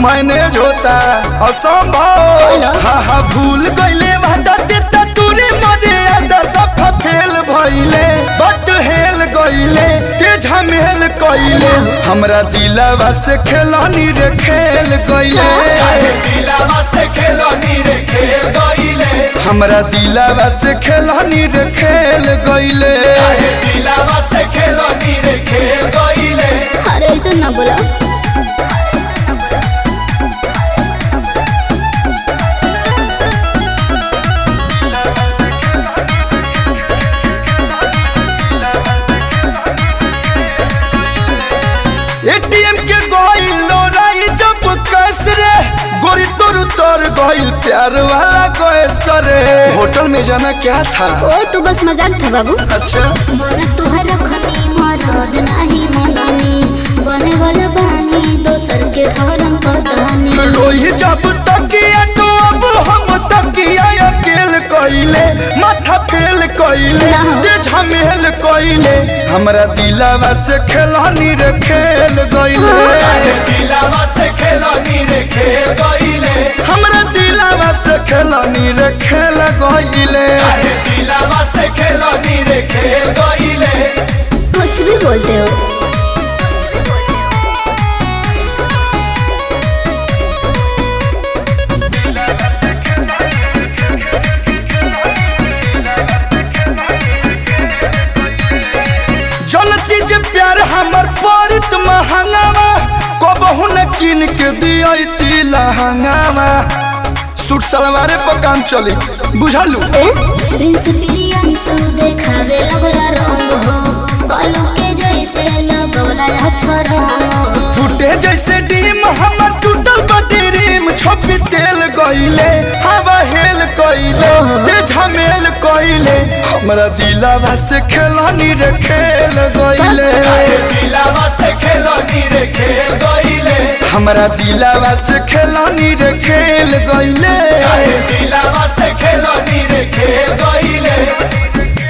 Manage होता असंभव hello. हा हा भूल गईले वादा देता तूरे मरे आदा सफा फेल भइले बट हेल गईले ते झमेल कइले हमरा दिलवा से खेलानी रे खेल गईले काहे दिलावा से खेलनी रे खेल गईले हमरा दिलवा से खेलानी रे खेल गईले काहे दिलावा से खेलनी रे खेल गईले अरे ऐसे ना बोला एटीएम के गइल लोराई जब कैस रे गोरी तोर तोर गइल प्यार वाला कैस रे होटल में जाना क्या था ओ तू बस मजाक था बाबू अच्छा बोला तुहरा खनी मरद नाही मननी बने वाला बानी दोसर के धर्म पतानी लोही जब तकिया तो अब हम तकिया अकेल कइले माथा फेल कइले ना। ते झमेल कइले हमरा दिलवा से खेलानी रे खेल गइले काहे दिलावा से खेलनी रे खेल गईले हमरा दिलवा से खेलानी रे खेल गइले काहे दिलावा से खेलनी रे खेल गईले कुछ भी बोलते हो जनती जे प्यार हमर पड़ित महंगावा कबहू न किन के दियती लहंगावा सूट सलवारे पर काम चली बुझलू ए प्रिंस प्रियंसु देखावे लगला रंग हो कलू के जैसे लगला अक्षर हो फूटे जैसे डीम हमर टूटल बटी रीम छोपी तेल गइले हवा हेल कइले ते झमेल कइले हमरा दिलवा से खेलानी रे खेल गइले काहे दिलावा से खेलनी रे खेल गईले हमरा दिलवा से खेलानी रे खेल गइले काहे दिलावा से खेलनी रे खेल गईले